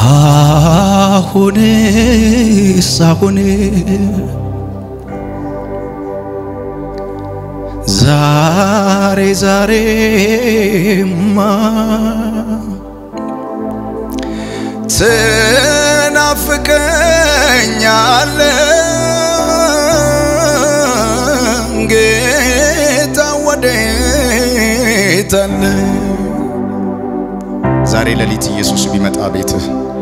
አሁንስ አሁን ዛሬ ዛሬማ ትናፍቀኛለ ጌታ ወዴት አለ? ዛሬ ሌሊት ኢየሱስ ቢመጣ ቤትህ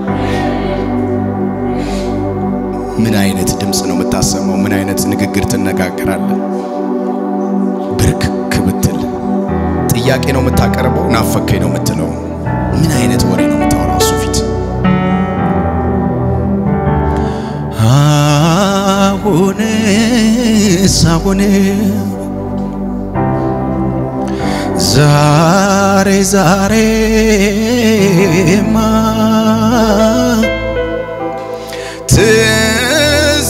ምን አይነት ድምፅ ነው የምታሰማው? ምን አይነት ንግግር ትነጋገራለህ? ብርክክ ብትል ጥያቄ ነው የምታቀርበው? ናፈከኝ ነው የምትለው? ምን አይነት ወሬ ነው የምታወራው እሱ ፊት? አሁንስ አሁን ዛሬ ዛሬማ ትዝ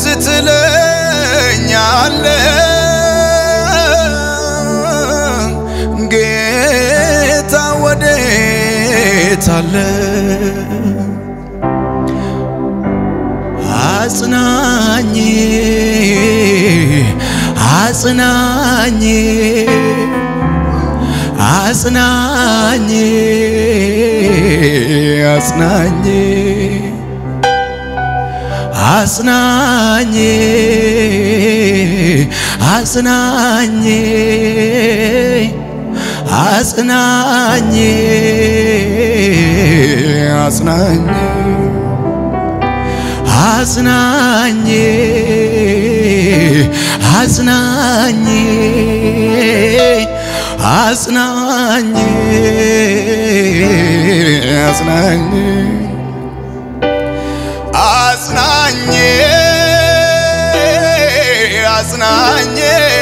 ትለኛለ ጌታ ወዴት አለ? አጽናኝ አጽናኝ አጽናኝ አጽናኝ አጽናኝ አጽናኝ አጽናኝ አጽናኝ አጽናኝ አጽናኝ አጽናኝ አጽናኝ አጽናኝ አጽናኝ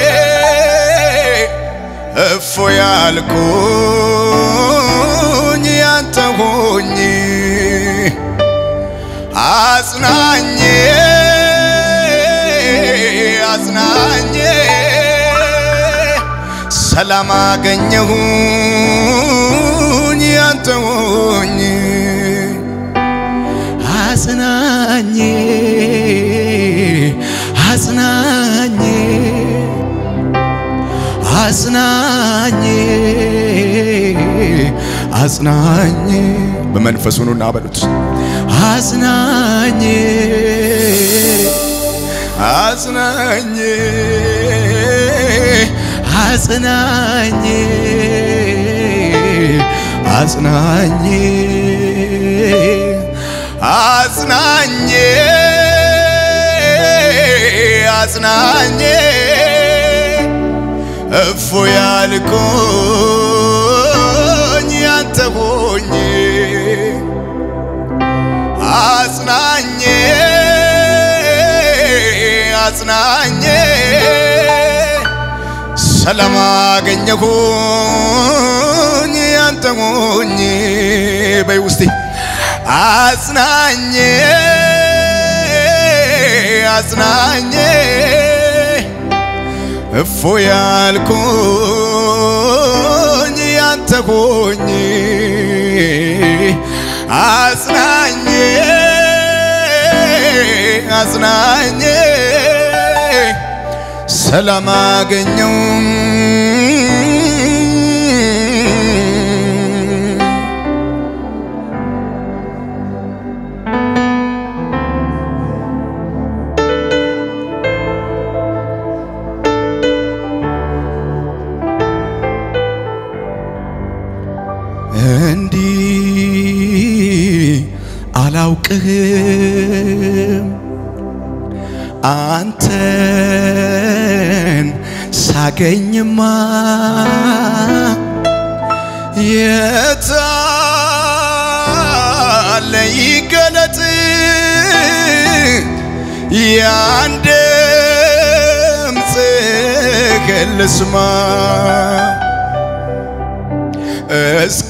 እፎ ያልኩኝ ያንተ ሆኜ አጽናኝ አጽናኝ ሰላም አገኘሁኝ ያንተ ሆኜ አጽናኝ አጽናኝ አጽናኝ አጽናኝ በመንፈሱ ኑና በሉት አጽናኝ አጽናኝ አጽናኝ አጽናኝ አጽናኝ አጽናኝ እፎ ያልኩኝ ያንተ ሆኜ አጽናኝ አጽናኝ ሰላም አገኘሁኝ ያንተ ሆኜ በይ ውስጤ አጽናኝ አጽናኝ እፎ ያልኩኝ ያንተ ሆኜ አጽናኝ አጽናኝ ሰላም አገኘው እንዲህ አላውቅህም አንተን ሳገኝማ የታለ ይገለጥ ያን ድምፅህን ልስማ እስኪ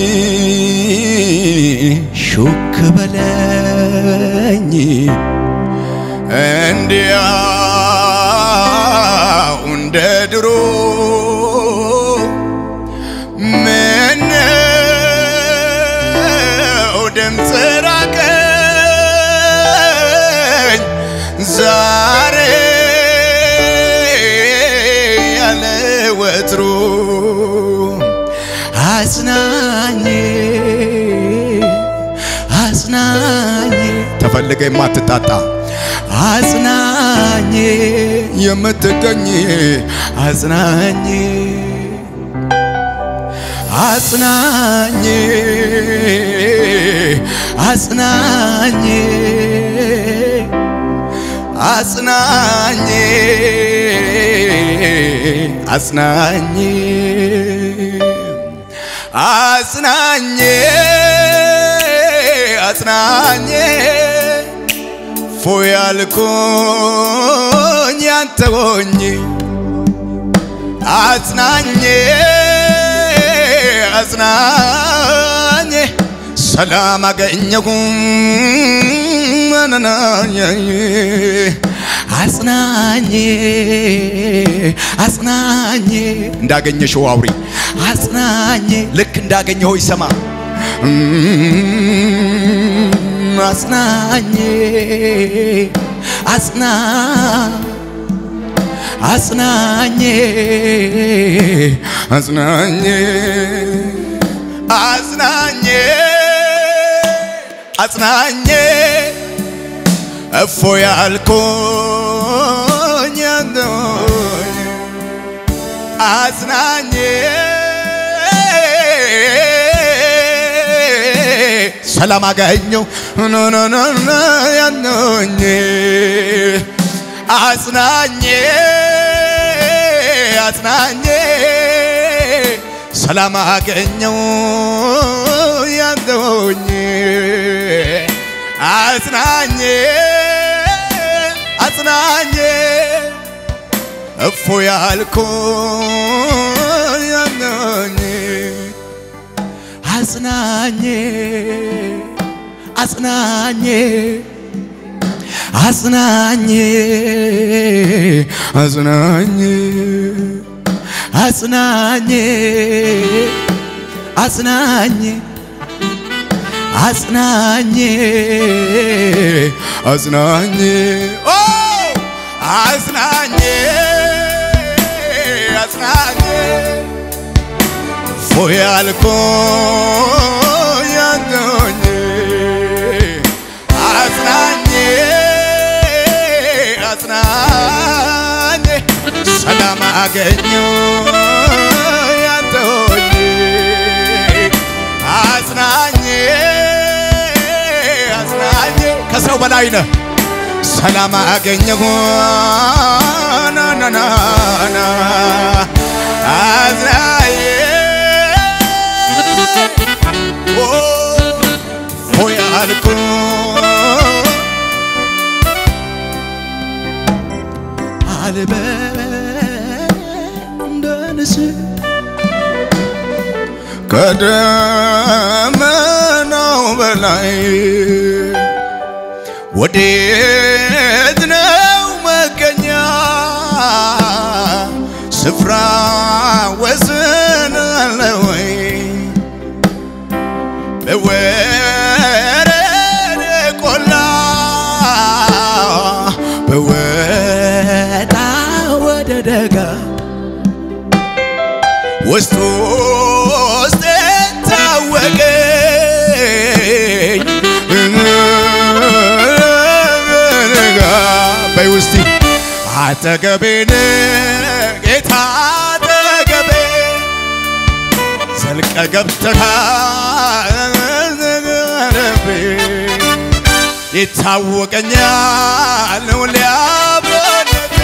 ሹክ በለኝ እንዲያው እንደ ድሮ ምነው ድምፅ ራቀ አጽናኝ አጽናኝ ተፈልገ የማትጣጣ አጽናኝ የምትገኝ አጽናኝ አጽናኝ አጽናኝ አጽናኝ አጽናኝ አጽናኝ አጽናኝ ፎይ አልኩኝ ያንተ ሆኜ አጽናኝ አጽናኝ ሰላም አገኘሁም አጽናኝ አጽናኝ እንዳገኘሽው አውሪ አጽናኝ ልክ እንዳገኘው ይሰማ አጽናኝ አጽና አጽናኝ አጽናኝ አጽናኝ አጽናኝ እፎ ያልኩኝ አንተሆኝ አጽናኝ ሰላም አገኘው ኖኖኖኖ ያኖኝ አጽናኝ አጽናኝ ሰላም አገኘው ያንተሆኝ አጽናኝ አጽናኝ እፎ ያልኩኝ ያኖኝ አጽናኝ አጽናኝ አጽናኝ አጽናኝ አጽናኝ አጽናኝ አጽናኝ አጽናኝ ኦ አጽናኝ አጽናኝ ፎይ ያልኩኝ ያንተሆኝ አጽናኝ አጽናኝ ሰላም አገኘው ያንተሆኝ አጽናኝ አጽናኝ ከሰው በላይ ነህ ሰላም አገኘሁ ናናናና አዝናዬ ሆይ አልኩ አልበ እንደ ንስር ከደመናው በላይ ወዴት ነው መገኛ ስፍራ ወሰን አለ ወይ በወረደ ቆላ በወጣ ወደ ደጋ ውስጥ ውስጥ ታወቀኝ በይ ውስቲ አጠገቤን ጌታ አጠገቤ ዘልቀ ገብተሃል ይታወቀኛል ሊያብሮነቴ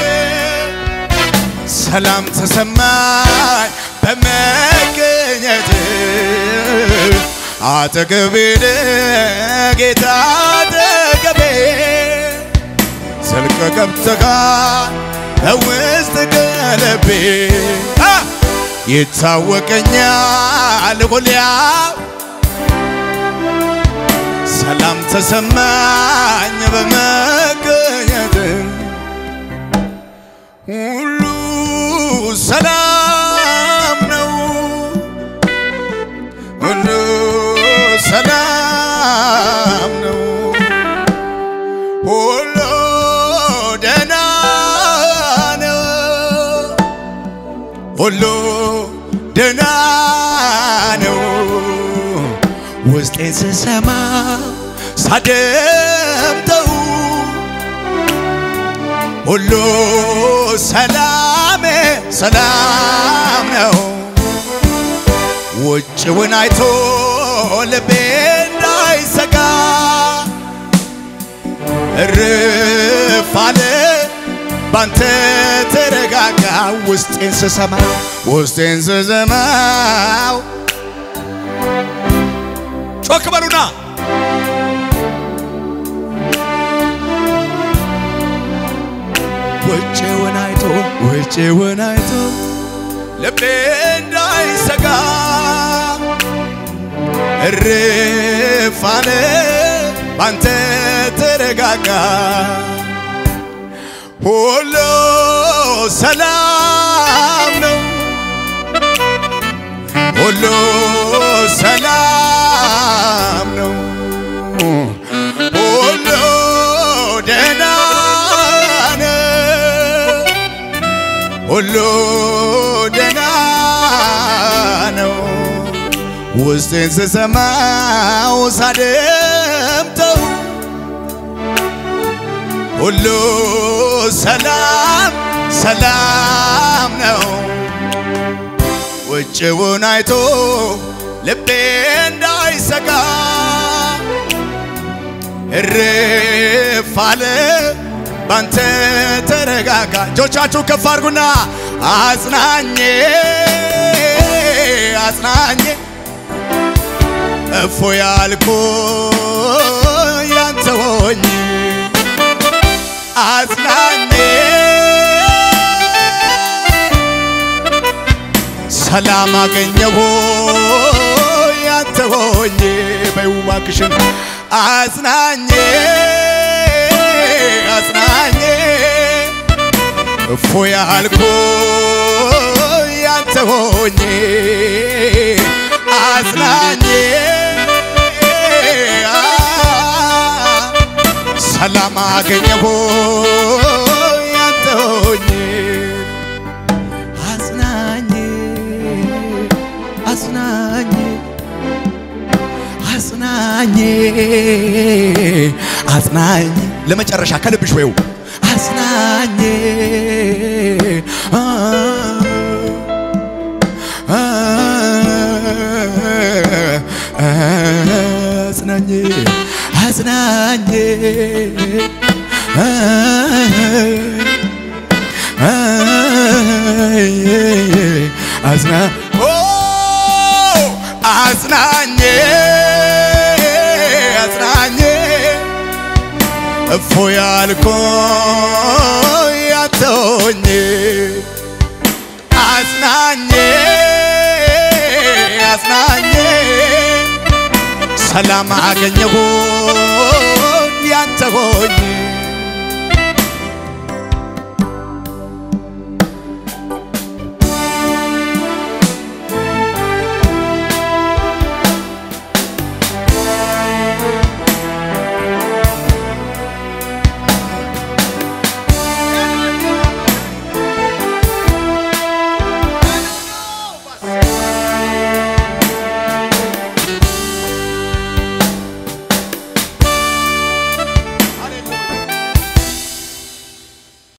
ሰላም ተሰማኝ በመገኘት አጠገቤን ጌታ አጠገቤ ዘልቀ ገብተሃል በውስጥ ቀለቤ ይታወቀኛል ሁሊያ ሰላም ተሰማኝ በመገኘት ሁሉ ሰላም ነው ሁሉ ሰላም ነው ሁሉ ደህና ነው ሁሉ ደህና ነው ውስጤን ስሰማ ሳደምጠው ሁሉ ሰላም ሰላም ነው። ውጭውን አይቶ ልቤ እንዳይሰጋ እርፍ አለ ባንተ ተረጋጋ። ውስጤን ስሰማ ውስጤን ስሰማው ጮክ በሉና ውጭውን አይቶ ውጭውን አይቶ ልቤ እንዳይሰጋ እርፍ አለ ባንተ ተረጋጋ። ሁሉ ሰላም ነው፣ ሁሉ ሰላም ነው፣ ሁሉ ደህና ነው፣ ሁሉ ደህና ነው። ውስጤን ስሰማው ሳደምጠው ሁሉ ሰላም ሰላም ነው። ውጭውን አይቶ ልቤ እንዳይሰጋ እርፍ አለ ባንተ ተረጋጋ። እጆቻችሁ ከፍ አድርጉና አጽናኜ አጽናኜ እፎ ያልኩ ያንተ ሆኜ አጽናኜ ሰላም አገኘሁ ያንተ ሆኜ በይው እባክሽን አጽናኜ አጽናኜ እፎ ያልኩ ያንተ ሆኜ አጽናኜ ሰላም አገኘሁ ያንተ ሆኜ አጽናኜ አጽናኜ አጽናኜ አጽናኜ ለመጨረሻ ከልብሽ ወይው አጽናኜ አጽናኜ አጽናኜ አጽና አጽናኜ አጽናኜ እፎ ያልኮ ያተውኝ አጽናኜ አጽናኜ ሰላም አገኘሁ